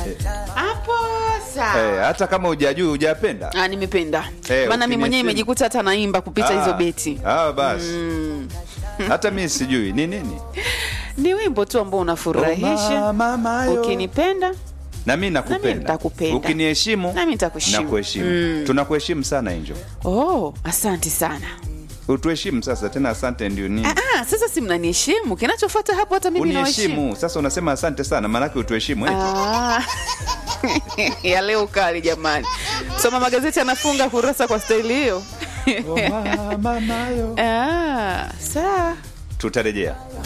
hapo sawa Eh, hata kama hujajui hujapenda Ah, nimependa Eh, maana mi mwenyewe ukiniachia- imejikuta hata naimba kupita hizo Ah, beti ah, basi hata mi sijui ni nini ni wimbo tu ambao unafurahisha Oh, mama yo. ukinipenda na mi nakupenda nitakupenda. ukiniheshimu Nami nitakuheshimu. nakuheshimu Mm. tunakuheshimu sana enjo oh asante sana utuheshimu sasa tena asante ndio nini ah, ah, sasa si mnaniheshimu kinachofuata hapo hata mimi nawaheshimu uniheshimu sasa unasema asante sana maanake utuheshimu eti. Ah. ya leo kali jamani soma magazeti anafunga kurasa kwa staili hiyo Oh, mama yo. ah, sawa tutarejea